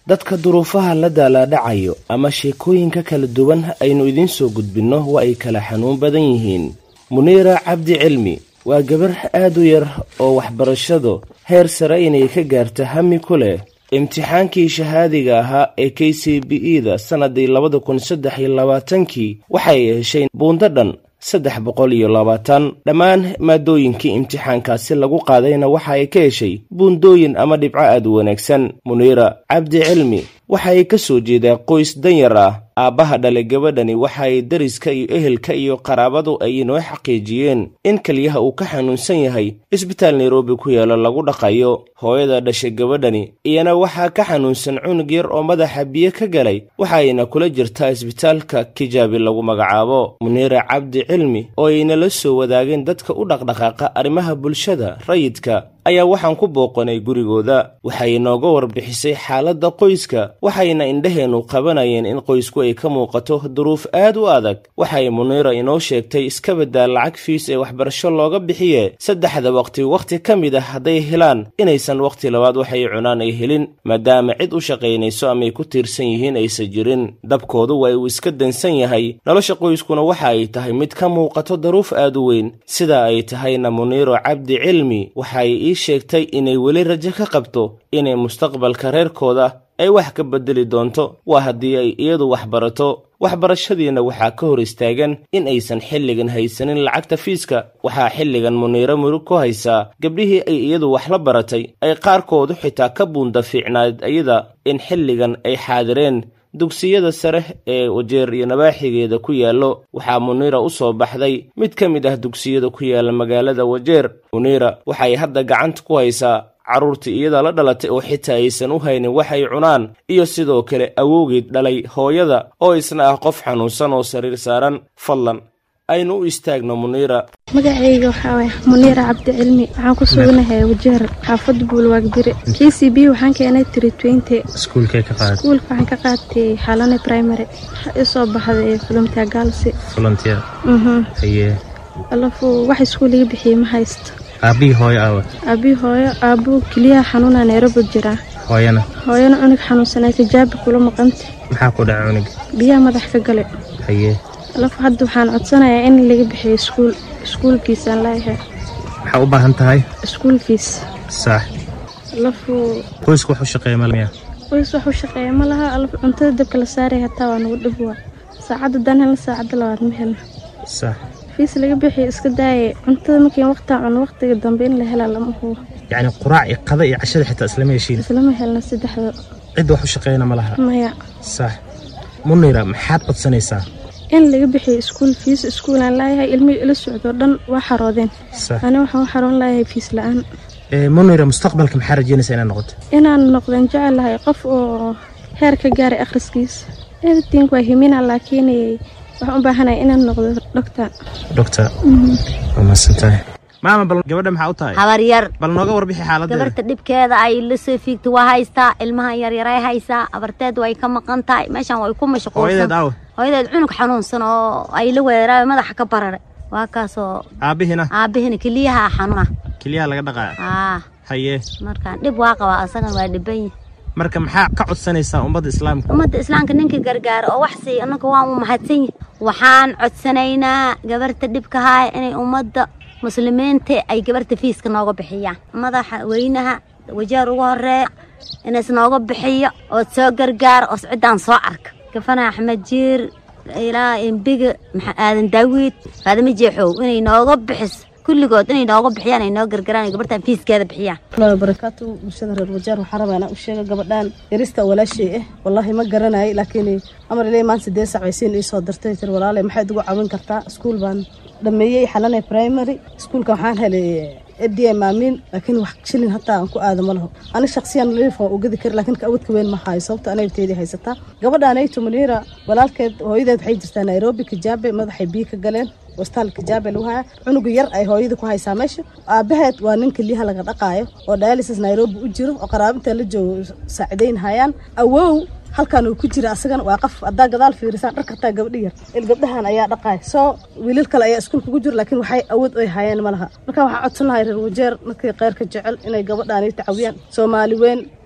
dadka duruufaha la daalaadhacayo ama sheekooyinka kala duwan aynu idiin soo gudbinno waa ay kala xanuun badan yihiin muniira cabdi cilmi waa gabar aad u yar oo waxbarashadu heer sare inay ka gaarto hami ku leh imtixaankii shahaadiga ahaa ee k c b e da sannadii labada kun saddex iyo labaatankii waxay heshay buundo dhan saddex boqol iyo labaatan dhammaan maadooyinkii imtixaankaasi lagu qaadayna waxa ay ka heshay buundooyin ama dhibco aad u wanaagsan muniira cabdi cilmi waxa ay ka soo jeedaa qoys danyar ah aabbaha dhalay gabadhani waxa ay dariska iyo ehelka iyo qaraabadu ay inoo xaqiijiyeen in keliyaha uu ka xanuunsan yahay isbitaal nairobi ku yaalo lagu dhaqayo hooyada dhashay gabadhani iyana waxaa ka xanuunsan cunug yar oo madaxa biyo ka galay waxa ayna kula jirtaa isbitaalka kijaabi lagu magacaabo muniira cabdi cilmi oo ayna la soo wadaageen dadka u dhaqdhaqaaqa arrimaha bulshada rayidka ayaa waxaan ku booqanay gurigooda waxay inooga warbixisay xaaladda qoyska waxayna indhaheennu qabanayeen in qoysku ay ka muuqato duruuf aad u adag waxay muniira inoo sheegtay iska baddaa lacag fiis ee waxbarasho looga bixiye saddexda waqti wakhti ka mid ah hadday helaan inaysan wakhti labaad waxay cunaan ay helin maadaama cid u shaqaynayso amaay ku tiirsan yihiin aysan jirin dabkoodu waa uu iska dansan yahay nolosha qoyskuna waxa ay tahay mid ka muuqato daruuf aad u weyn sida ay tahayna muniiro cabdi cilmi waxay ii sheegtay inay weli rajo ka qabto inay mustaqbalka reerkooda ay wax ka bedeli doonto waa haddii ay iyadu wax barato waxbarashadiina waxaa ka hor istaagan in aysan xilligan haysanin lacagta fiiska waxaa xilligan muniiro murug ku haysaa gabdhihii ay iyadu wax la baratay ay qaarkoodu xitaa ka buunda fiicnaad iyada in xilligan ay xaadireen dugsiyada sare ee wajeer iyo nabaaxigeeda ku yaallo waxaa muniira u soo baxday mid ka mid ah dugsiyada ku yaalla magaalada wajeer muniira waxay hadda gacanta ku haysaa carruurtii iyada la dhalatay oo xitaa aysan u haynin waxay cunaan iyo sidoo kale awowgeed dhalay hooyada oo isna ah qof xanuunsan oo sariir saaran fadlan aynu u istaagno muniira magacayga waxaa waay muniira cabdi cilmi waxaan ku suganahay wajeer xaafadda buulwaagbire k c b waxaan keenay tritwente iskuulkee ka qaad iskuulka waxaan ka qaatay xalane primary waxaa ii soo baxday volunteer gaalsi volunteer haye alafu wax iskuul iga bixiyey ma haysto aabbihii hooyo aawa aabii hooyo aabuu keliyaha xanuuna nairobi jiraa hooyana hooyana cunug xanuunsanay tijaabi kula maqanta maxaa ku dhaca cunuga biyaha madax ka gale haye alafu hadda waxaan codsanayaa in laga bixiyo iskuul iskuulkiisaan laayahay maxaa u baahan tahay iskuulkiis sax alafu qoysku wax u shaqeeya malmiya qoys wax u shaqeeya ma laha alafu cuntada dabka la saaray hataa waa nagu dhib waa saacadda dan helna saacadda labaad ma helna sax fiis laga bixiyo iska daaye cuntada markiin waqtaa cuno waqtiga dambe in la helaa lama hubo yacni quraac iyo qada iyo cashada xitaa islama heshiin islama helna saddexda cidda wax u shaqeeyana ma laha maya sax munira maxaad codsanaysaa in laga bixiyo iskuul fiis iskuulaan laayahay ilmihii ila socdo dhan waa xaroodeen sax ani waxaan u xaroon laayahay fiis la-aan ee munira mustaqbalka maxaa rajeynaysaa inaad noqoto inaan noqdeen jecelahay qof oo heer ka gaaray akhriskiisa everything waa himina laakiin waxaan u baahanahay inaan noqdo doctor doctor waa mahadsantahay maama bal gabadha maxaa u tahay habar yar bal nooga warbixi xaaladeeda gabarta dhibkeeda ay la soo fiigta waa haystaa ilmahan yaryaray haysaa abarteed way ka maqan tahay meeshan way ku mashquulsan hooyadeed aawa hooyadeed cunug xanuunsan oo ay la weeraayo madaxa ka bararay waa kaasoo aabbihina aabahina keliyaha xanuuna keliyaha laga dhaqaaya aa haye markaan dhib waa qabaa asagan waa dhiban yahay marka maxaa ka codsanaysaa ummadda islaamka ummadda islaamka ninka gargaara oo wax siiya annaka waan u mahadsan yahay waxaan codsanaynaa gabarta dhibka haaya inay ummadda muslimiinta ay gabarta fiiska nooga bixiyaan madaxa weynaha wajaar ugu horeeya inays nooga bixiyo ood soo gargaara oo ciddaan soo arka gafana axmed jiir ilaa embiga aadan daawiid faadama jeexow inay nooga bixiso kulligood inay nooga bixiyaan ay noo gargaraan ay gabartan fiiskeeda bixiyaan walahi barakaatu bulshada reer wajaar waxaa rabaa inaan u sheega gabadhaan yarista walaashay ah wallaahi ma garanayo laakiin amar ilay maan sidee sac baysiin ii soo dartay tir walaale maxaad ugu caawin kartaa iskuul baan dhameeyey xalanay primary iskuulka waxaan helay fda maamiin laakiin wax shilin hataa aan ku aada ma laho ani shaksiyan liif waa ugadi kari laakiin awoodka weyn ma hayo sababta anagteedii haysataa gabadhaan ayto muniira walaalkeed hooyadeed waxay jirtaa nairobi kijaabe madaxay biyo ka galeen wastaal kijaabe lagu haya cunuga yar ay hooyada ku haysaa meesha aabaheed waa nin keliyaha laga dhaqaayo oo dialysis nairobi u jiro oo qaraabinta la joogo saacidayn hayaan awow halkan uu ku jira asagana waa qof haddaa gadaal fiirisaan dhar kartaa gabdhi yar il gabdhahan ayaa dhaqaaya soo wiilal kale ayaa iskuulka ku jira laakiin waxay awood ay hayeen ma laha marka waxaa codsan lahay reer wajeer markii kheyrka jecel inay gabadhaan tacawiyaan soomaali weyn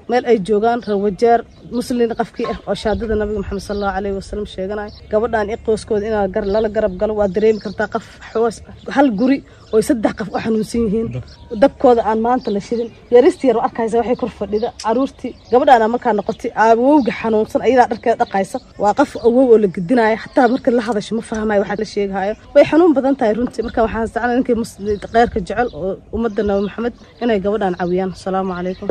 meel ay joogaan reer wajeer muslin qafkii ah oo shaadada nabiga maxamed sal allahu caleyhi wasalam sheeganaya gabadhan i qoyskooda inaa gar lala garab galo waa dareemi kartaa qof xoos hal guri oo saddex qof u xanuunsan yihiin dabkooda aan maanta la shidin yarista yar arkaysa waxay kor fadhida caruurtii gabadhaana markaa noqotay awowga xanuunsan ayadaa dharkeeda dhaqaysa waa qof awow oo la gedinaya xataa marka la hadasho ma fahmayo waxaa la sheegahayo way xanuun badan tahay runtii marka waxaan jeclaa ninkii kheyrka jecel oo ummadda nabi maxamed inay gabadhan caawiyaan asalaamu calaykum